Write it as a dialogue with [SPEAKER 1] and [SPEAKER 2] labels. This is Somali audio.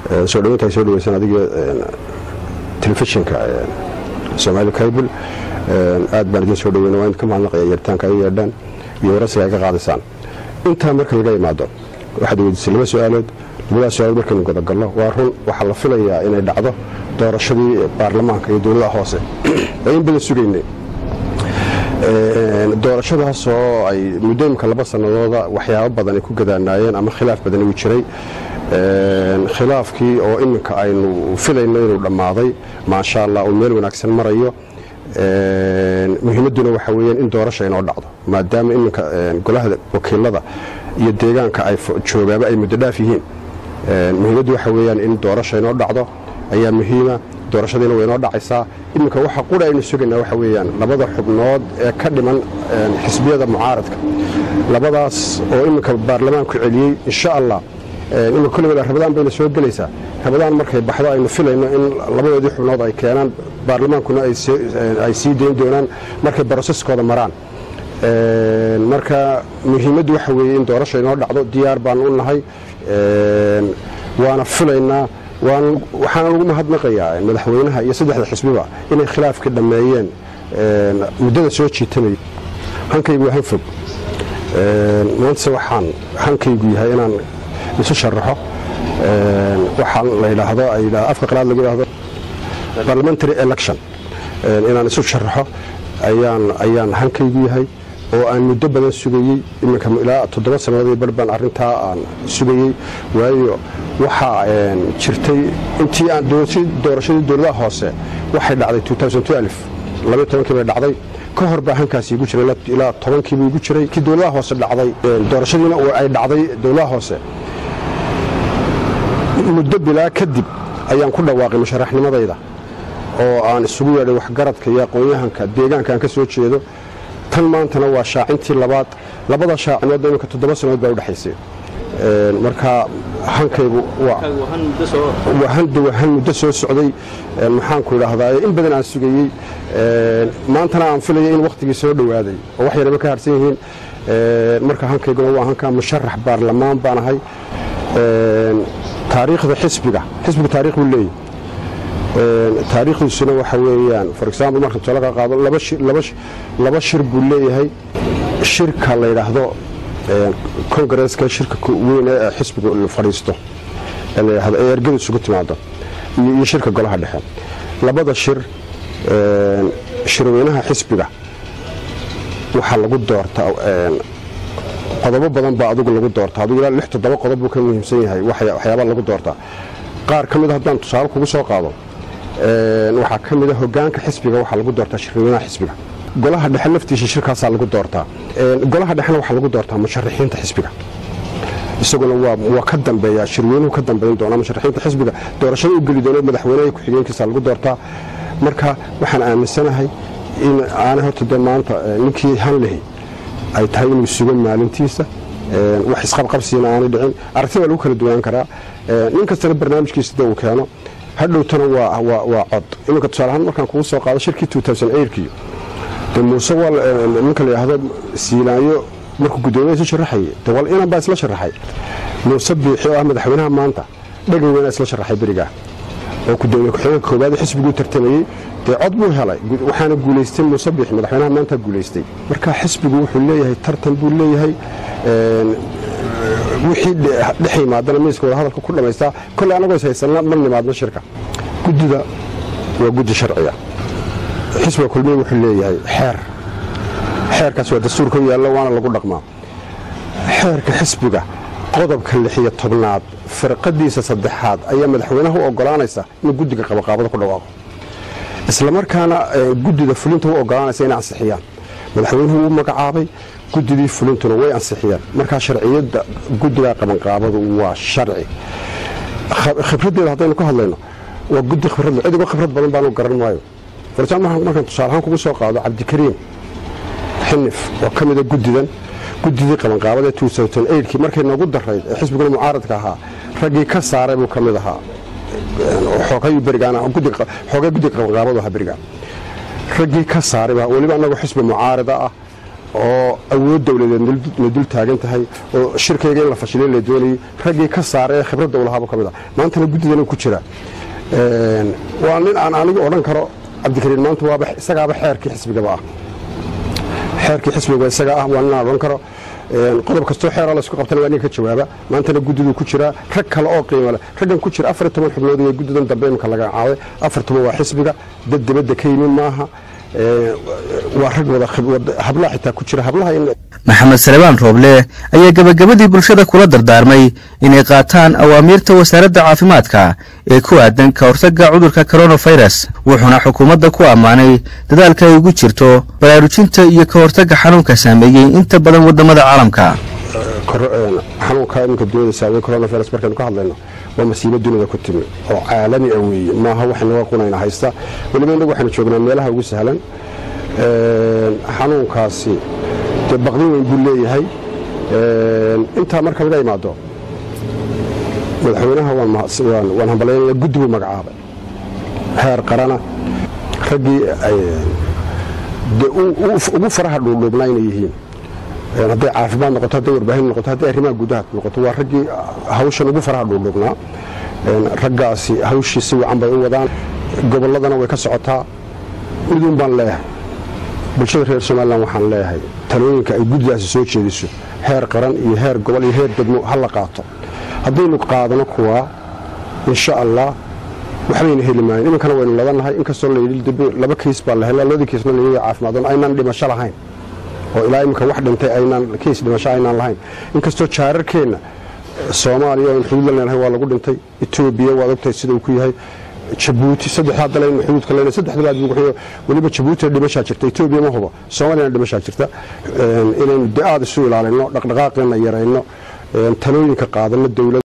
[SPEAKER 1] soo dhaweynta ay soo dhaweysaan adiga telefishinka soomaali kaybul aad baan idin soo dhaweyna waa idinka mahadnaqaya yeeritaanka ay yeedhaan iyo warasiga ay ka qaadisaan intaa marka laga imaado waxaad weydiisay laba su-aalood labadaas su-aalood markaynu godagalno waa run waxaa la filayaa inay dhacdo doorashadii baarlamaanka iyo dowladaha hoose ee in badan sugaynay doorashadaasoo ay muddooyinka laba sannadooda waxyaabo badan ay ku gadaanaayeen ama khilaaf badan uu jiray khilaafkii oo iminka aynu filayno inuu dhammaaday maasha allah uu meel wanaagsan marayo muhiimadduna waxa weyaan in doorasha inoo dhacdo maadaama iminka golaha wakiilada iyo deegaanka ay joogaaba ay muddo dhaaf yihiin muhiimaddu waxa weyaan in doorasha inoo dhacdo ayaa muhiima doorashadiina way inoo dhacaysaa iminka waxa qura aynu sugaynaa waxa weeyaan labada xubnood ee ka dhiman xisbiyada mucaaradka labadaas oo iminka baarlamaanku celiyey insha allah iminka kolliba rabadaan bayna soo gelaysaa rabadaan markay baxdo aynu filayno in labadoodii xubnood ay keenaan baarlamaankuna ay sii dayn doonaan markay broseskooda maraan marka muhiimaddu waxa weeye in doorasha inoo dhacdo diyaar baan u nahay waana filaynaa waxaana lagu mahadnaqayaa madaxweynaha iyo saddexda xisbiba inay khilaafka dhammeeyeen muddada soo jiitamay hankaygu waa han fog maantase waxaan hankaygu yahay inaan isu sharaxo waxaan la yidhaahdo afka qalaad lagu yidhaahdo parliamentary election inaan isu sharaxo ayaan ayaan hankaygu yahay oo aan muddo badan sugayey iminka ilaa toddoba sannadood bar baan arrintaa aan sugayey waayo waxaa jirtay intii aan doorashadii dowladaha hoose waxay dhacday kii bay dhacday ka hor baa hankaasi igu jiray ilaa tobankiibu igu jiray kii dowladaha hoose dhacday doorashadiina ay dhacday dowladaha hoose muddo bilaa kadib ayaan ku dhawaaqay musharaxnimadayda oo aan isugu yeedhay waxgaradka iyo aqoon-yahanka deegaanka aan ka soo jeedo tan maantana waa shaacintii labaad labada shaacinoodba iminka toddoba sannadood baa udhexaysay marka hankaygu waa han muddo soo socday maxaanku idhaahdaa in badan aan sugayey maantana aan filayay in wakhtigii soo dhowaaday oo wax yaraba ka harsan yihiin marka hankayguna waa hanka musharax baarlamaan baan ahay taariikhda xisbiga xisbiga taarikh buu leeyahy taariikhdiisuna waxa weeyaan for example marka tusaale ka qaado laba shir buu leeyahay shirka la yidhaahdo kongareeska shirka weyn ee xisbiga fadhiisto ee la yidhaahdo ee ergadu isugu timaado iyo shirka golaha dhexe labada shir shirweynaha xisbiga waxaa lagu doortaa qodobo badan baa adigu lagu doortaa adigu ilaa lix toddoba qodob buu ka muhiimsan yahay waxyaabaa lagu doortaa qaar ka mid a haddaan tusaale kugu soo qaado waxaa ka mid a hogaanka xisbiga waxaa lagu doortaa shirweynaha xisbiga golaha dhexe laftiisa shirkaasaa lagu doortaa golaha dhexena waxaa lagu doortaa musharaxiinta xisbiga isaguna waa ka dambeeya shirweynuhu ka dambayn doona musharaxiinta xisbiga doorashada u geli doona madaxweyneha ku-xigeenkiisa lagu doortaa marka waxaan aaminsanahay in aanay horta dee maanta ninkii hanlehi ay tahay inuu sugo maalintiisa wax isqabqabsiina aanay dhicin aragti waa lagu kala duwanaan karaa nin kastana barnaamijkiisa de uu keeno hadhowtana waa cod iminka tusaaleahaan markaan kugu soo qaado shirkii kii de muuse ninka la yidhaahdo siilaayo markuu guddoomiya isu sharaxayay de wal inan baa isla sharaxay muuse biixi oo ah madaxweynaha maanta dhegay weynaa isla sharaxay berigaa oo gudoomiye ku-xigeenka koowaad xisbiguu tartamayey dee cod buu helay waxaana guulaystay muuse biixi madaxweynaha maanta guulaystay marka xisbigu wuxuu leeyahay tartan buu leeyahay wixii dhex yimaadana miiska wadahadalka ku dhammaystaa kolley annagoo is haysanna ma nimaadno shirka guddida waa guddi sharciga xisbiga kulmiye wuxuu leeyahay xeer xeerkaas waa dastuurka u yaallo waana lagu dhaqmaa xeerka xisbiga qodobka lixiyo tobnaad firqadiisa saddexaad ayaa madaxweynaha u ogolaanaysa inuu guddiga qabaqaabada ku dhawaaqo islamarkaana guddida fulinta u ogolaanaysa inay ansixiyaan madaxweynuhu wuu magacaabay guddidii fulintuna way ansixiyaan markaa sharciyadda guddiga qabanqaabadu waa sharci khibraddeeda haddaynu ka hadlayno waa guddi khibradle cidigo khibrad badan baanu garan maayo farjaan markaan tusaalahaan kugu soo qaado cabdikariim xinif oo ka mida guddidan guddidii qabanqaabada kii markay noogu darayd ee xisbiguna mucaaradka ahaa raggii ka saaray buu ka mid ahaa xoogay guddiga qabanqaabadu ahaa berigaan raggii ka saaray weliba annagoo xisbi mucaarida ah oo awood dowladeed na dul taagan tahay oo shirkayga in la fashilay la doonayay raggii ka saara ee khibradda ulahaaba ka mid ah maantana guddidan ku jira waa nin aan anigu odhan karo cabdikariin maanta waaba isagaaba xeerkii xisbigaba ah xeerkii xisbiga isaga ah waa nin aan odhan karo qodob kastoo xeera laysku qabtana waa ninka ka jawaaba maantana guddiduu ku jiraa rag kale oo qiimo leh raggan ku jira afar toban xubnood iyo guddidan dambe imika laga caaday afar toban waa xisbiga dad dibadda ka yimid maaha waa rag wada hablaha xitaa ku jira hablaha
[SPEAKER 2] maxamed salebaan rooble ayaa gebagabadii bulshada kula dardaarmay inay qaataan awaamiirta wasaaradda caafimaadka ee ku aadan ka hortagga cudurka koronafirus wuxuuna xukuumadda ku ammaanay dadaalka ay ugu jirto baraarujinta iyo ka hortagga xanuunka saameeyey inta badan wadamada caalamka
[SPEAKER 1] xanuunka iminka duniyada saameeyey coronavirus markaynu ka hadlayno waa masiibo dunida ku timi oo caalami ah weeye maaha waxaynaga qunayna haysta weliba innagu waxaynu joognaa meelaha ugu sahlan xanuunkaasi dee baqdin weyn buu leeyahay intaa marka laga imaado madaxweynaha waan hambalyaynaya guddi buu magacaabay heer qarana raggii ugu faraha dhuudhuubnaa inay yihiin hadday caafimaad noqoto hadday warbaahin noqoto hadday arrimaha gudaha noqoto waa raggii hawshan ugu faraha dhuudhuubnaa raggaasi hawshii si wacan bay u wadaan gobolladana way ka socotaa miduun baan leeyahay bulshada reer somalilan waxaan leeyahay talooyinka ay guddidaasi soo jeediso heer qaran iyo heer gobol iyo heer degmo ha la qaato haddaynu qaadano kuwaa insha allah waxbayna heli maayan iminkana waynu ladannahay inkastoo layidhi laba kiis baa la helaa labadii kiisna layidhi caafimaadon aynaan dhimasho lahayn oo ilaa iminka wax dhintay aynaan kiis dhimasho aynaan lahayn inkastoo jaararkeenna soomaaliya oon xuduud la leenahay waa lagu dhintay etoobiya waad ogtahay sida uu ku yahay jabuuti saddexdaa dale inu xuduudka leenahay saddexdaba aad buuxiyo weliba jabuutina dhimashaa jirta etoobiya ma hubo soomaaliyana dhimashaa jirta inaynu de aad isu ilaalino dhaqdhaqaaqeenna yarayno talooyinka qaadano dowlad